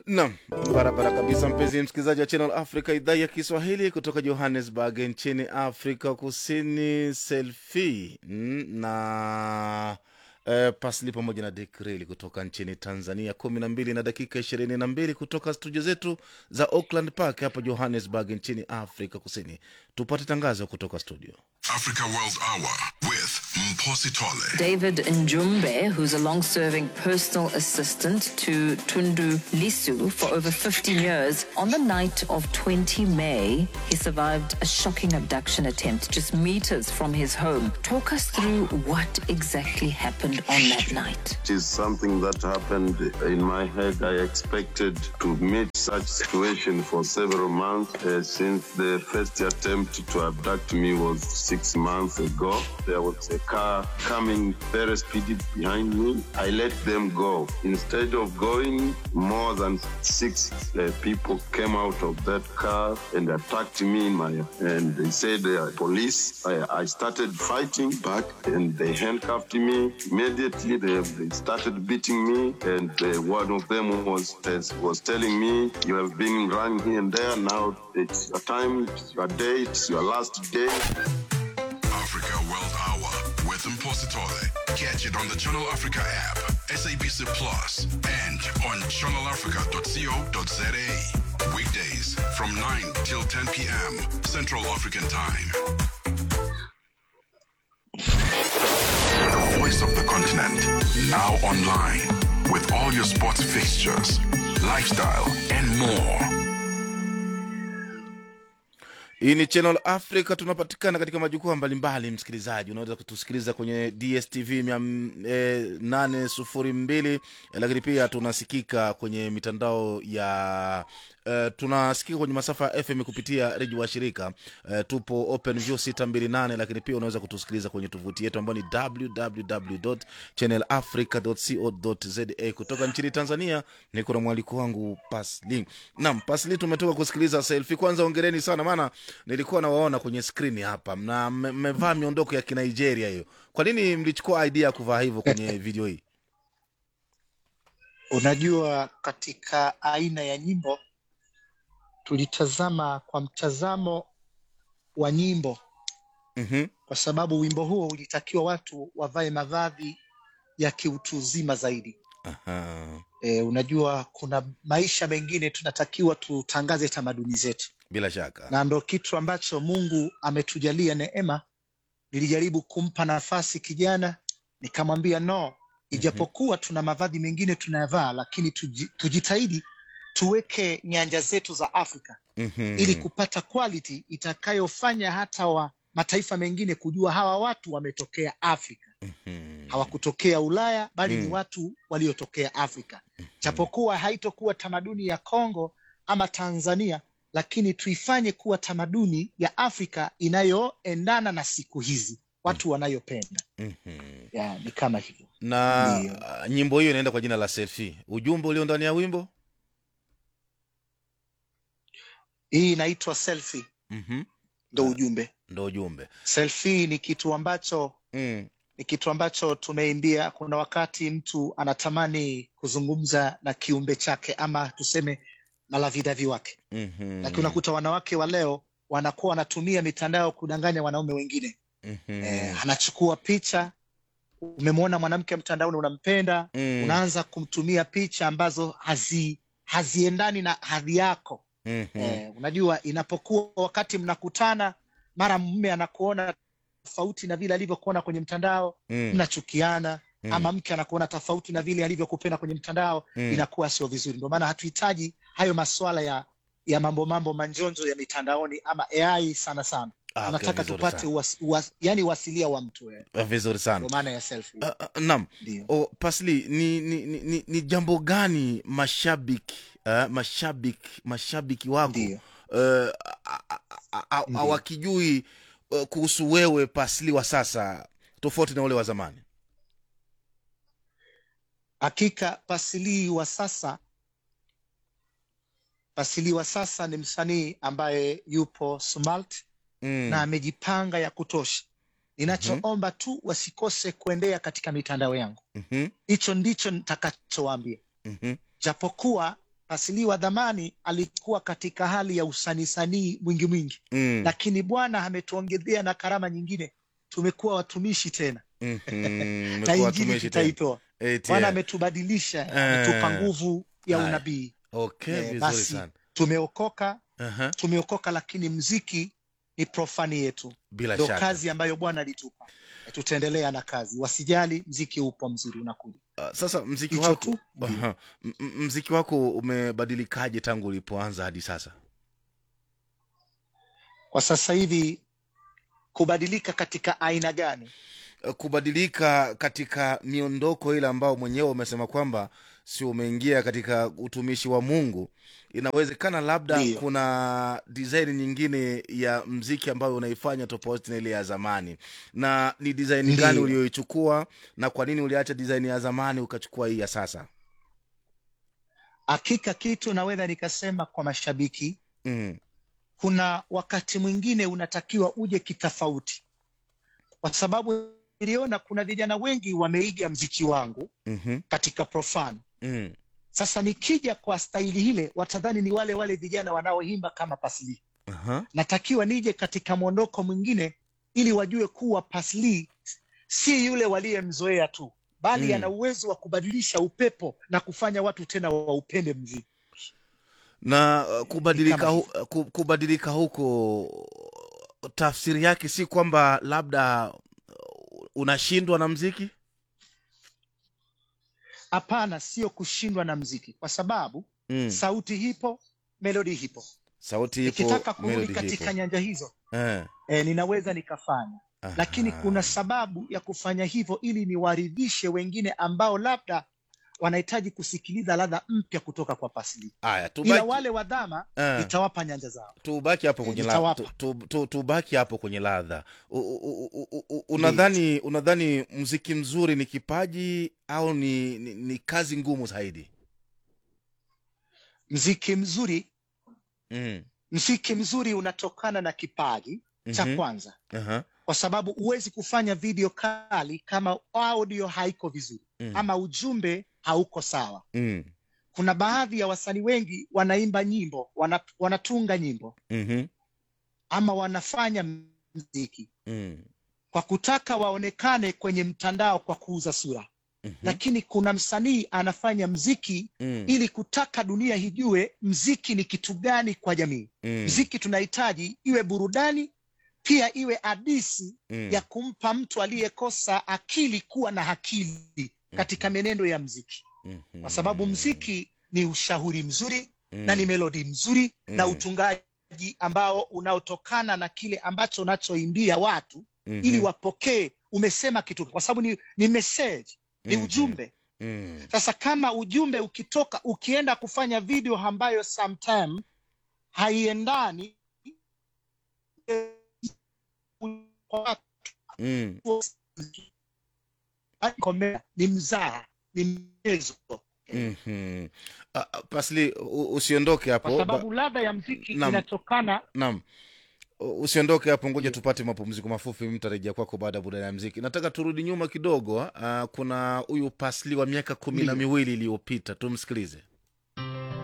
Naam, barabara kabisa, mpenzi msikilizaji wa Channel Africa, idhaa ya Kiswahili kutoka Johannesburg nchini Afrika Kusini. Selfie mm, na eh, Pasli pamoja na Dekreli kutoka nchini Tanzania, kumi na mbili na dakika ishirini na mbili kutoka studio zetu za Auckland Park hapa Johannesburg nchini Afrika Kusini. Tupate tangazo kutoka studio. Africa World Hour with Mposi Tole. David Njumbe, who's a long serving personal assistant to Tundu Lisu for over 15 years, on the night of 20 May, he survived a shocking abduction attempt just meters from his home. Talk us through what exactly happened on that night. It is something that happened in my head. I expected to meet such situation for several months uh, since the first attempt to abduct me was six months ago. There was a car coming very speedy behind me. I let them go. Instead of going, more than six uh, people came out of that car and attacked me in my and they said they are police. I, I started fighting back and they handcuffed me. Immediately they, they started beating me and uh, one of them was was telling me you have been running here and there. Now it's your time, it's your day, it's your last day. Africa World Hour with Mposi Tole. Catch it on the Channel Africa app, SABC Plus, and on channelafrica.co.za. Weekdays from 9 till 10 p.m. Central African Time. The voice of the continent. Now online with all your sports fixtures, lifestyle, and more. Hii ni Channel Africa, tunapatikana katika majukwaa mbalimbali. Msikilizaji, unaweza kutusikiliza kwenye DSTV mia eh, nane sufuri mbili eh, lakini pia tunasikika kwenye mitandao ya eh, tunasikika kwenye masafa ya FM kupitia redio wa shirika eh, tupo OpenView 628 lakini pia unaweza kutusikiliza kwenye tovuti yetu ambayo ni www.channelafrica.co.za. Kutoka nchini Tanzania ni kuna mwaliko wangu Pasli. Naam, Pasli, tumetoka kusikiliza selfie. Kwanza ongereni sana, maana nilikuwa nawaona kwenye skrini hapa na mme- mmevaa miondoko ya Kinigeria hiyo. Kwa nini mlichukua idea ya kuvaa hivyo kwenye video hii? Unajua, katika aina ya nyimbo tulitazama kwa mtazamo wa nyimbo, Mhm. kwa sababu wimbo huo ulitakiwa watu wavae mavazi ya kiutu uzima zaidi. Aha. E, unajua kuna maisha mengine tunatakiwa tutangaze tamaduni zetu, Bila shaka. na ndo kitu ambacho Mungu ametujalia neema. Nilijaribu kumpa nafasi kijana, nikamwambia no, ijapokuwa tuna mavazi mengine tunayavaa, lakini tuji, tujitahidi tuweke nyanja zetu za Afrika Mhm. ili kupata quality itakayofanya hata wa mataifa mengine kujua hawa watu wametokea Afrika, Mhm. hawakutokea Ulaya bali ni Mm. watu waliotokea Afrika. Japokuwa haitokuwa tamaduni ya Kongo ama Tanzania, lakini tuifanye kuwa tamaduni ya Afrika inayoendana na siku hizi watu wanayopenda. Mhm. Ya, ni kama hivyo. na Ndio. uh, nyimbo hiyo inaenda kwa jina la selfie. Ujumbe ulio ndani ya wimbo Hii inaitwa selfie, Mhm. ndo ujumbe. ndo ujumbe Selfie ni kitu ambacho mm. ni kitu ambacho tumeimbia. Kuna wakati mtu anatamani kuzungumza na kiumbe chake ama tuseme malavidavi wake, Mhm. lakini unakuta wanawake wa leo wanakuwa wanatumia mitandao kudanganya wanaume wengine. Mhm. Eh, anachukua picha, umemwona mwanamke mtandaoni unampenda, Mm. unaanza kumtumia picha ambazo hazi haziendani na hadhi yako. Mhm. Eh, unajua inapokuwa wakati mnakutana, mara mume anakuona tofauti na vile alivyokuona kwenye mtandao Mm. mnachukiana Mm. ama mke anakuona tofauti na vile alivyokupenda kwenye mtandao Mm. inakuwa sio vizuri. Ndio maana hatuhitaji hayo maswala ya ya mambo mambo manjonjo ya mitandaoni ama AI sana sana. Ah, okay, Tunataka vizuri tupate sana. uwas, uwas, yani uasilia wa mtu eh. Ah, vizuri sana Ndio maana ya selfie. Ah, ah, naam Ndio. o, pasli ni, ni, ni, ni, ni jambo gani mashabiki uh, mashabiki mashabiki wako Ndio. uh, Ndio. hawakijui uh, kuhusu wewe pasli wa sasa tofauti na ule wa zamani Hakika Pasilii wa sasa Pasilii wa sasa ni msanii ambaye yupo smart mm. na amejipanga ya kutosha. Ninachoomba tu wasikose kuendea katika mitandao yangu. Mhm. Hicho ndicho nitakachowaambia. Mhm. Japokuwa Pasili wa dhamani alikuwa katika hali ya usanisanii mwingi mwingi, Mm. lakini Bwana ametuongezea na karama nyingine, tumekuwa watumishi tena Mhm. na Mmekuwa injili watumishi tena. tutaitoa. Eti, Bwana eh. ametubadilisha, Eh. ametupa nguvu ya Haya. unabii. Okay, Eh, vizuri basi sana. tumeokoka, Aha, tumeokoka, lakini mziki ni profani yetu, bila ndo shaka. kazi ambayo Bwana alitupa. Tutaendelea na kazi, wasijali, mziki upo mzuri, unakuja. Uh, sasa mziki Hicho wako tu. Aha. M- m- mziki wako umebadilikaje tangu ulipoanza hadi sasa? Kwa sasa hivi kubadilika katika aina gani? Uh, kubadilika katika miondoko ile ambao mwenyewe umesema kwamba si umeingia katika utumishi wa Mungu, inawezekana labda Ndiyo. kuna design nyingine ya mziki ambayo unaifanya tofauti na ile ya zamani, na ni design gani Ndiyo. ulioichukua na kwa nini uliacha design ya zamani ukachukua hii ya sasa? Hakika kitu naweza nikasema kwa mashabiki, Mm. kuna wakati mwingine unatakiwa uje kitofauti, kwa sababu niliona kuna vijana wengi wameiga mziki wangu mhm, katika profan. mm. Sasa nikija kwa staili ile, watadhani ni wale wale vijana wanaoimba kama Pasli. Aha. Natakiwa nije katika mwondoko mwingine, ili wajue kuwa Pasli si yule waliyemzoea tu, bali Mm. ana uwezo wa kubadilisha upepo na kufanya watu tena waupende mziki. na uh, kubadilika, kama hu, ku- kubadilika huko tafsiri yake si kwamba labda uh, unashindwa na mziki Hapana, sio kushindwa na mziki, kwa sababu mm. sauti hipo, melodi hipo. sauti ipo Nikitaka kurudi melody katika ipo nyanja hizo eh. e, ninaweza nikafanya, Aha. lakini kuna sababu ya kufanya hivyo ili niwaridhishe wengine ambao labda wanahitaji kusikiliza ladha mpya kutoka kwa Pasli, Aya, ila tubaki, wale wa dhama eh, nitawapa nyanja zao. tubaki hapo Eh, kwenye nitawapa. ladha tu, tu, tu, tubaki hapo kwenye ladha U- u- u- u- u- unadhani unadhani mziki mzuri ni kipaji au ni, ni, ni kazi ngumu zaidi Mziki mzuri, mm. mziki mzuri unatokana na kipaji cha Mhm. kwanza, Aha. kwa sababu huwezi kufanya video kali kama audio haiko vizuri Mm. ama ujumbe hauko sawa. Mm. Kuna baadhi ya wasanii wengi wanaimba nyimbo, wana, wanatunga nyimbo Mhm. ama wanafanya mziki Mm. kwa kutaka waonekane kwenye mtandao kwa kuuza sura, Mhm. lakini kuna msanii anafanya mziki Mm. ili kutaka dunia ijue mziki ni kitu gani kwa jamii. Mm. Mziki tunahitaji iwe burudani, pia iwe hadisi Mm. ya kumpa mtu aliyekosa akili kuwa na akili katika menendo ya mziki, Mhm. kwa sababu mziki ni ushauri mzuri na Mm. ni melodi mzuri na Mm. utungaji ambao unaotokana na kile ambacho unachoimbia watu Mhm. ili wapokee umesema kitu, kwa sababu ni, ni message, ni Mhm. ujumbe. Mm. Sasa kama ujumbe ukitoka, ukienda kufanya video ambayo sometime haiendani kwa watu, Mm. komea, ni mzaha, ni mchezo, Mhm. Ah, ah, Pasli, u- usiondoke hapo kwa ba- sababu ladha ya mziki Naam. inatokana Naam, U- usiondoke hapo, ngoja tupate mapumziko mafupi, mtarejea kwako baada ya burudani ya mziki. Nataka turudi nyuma kidogo. Uh, kuna huyu Pasli wa miaka kumi na Ndiyo. miwili iliyopita, tumsikilize.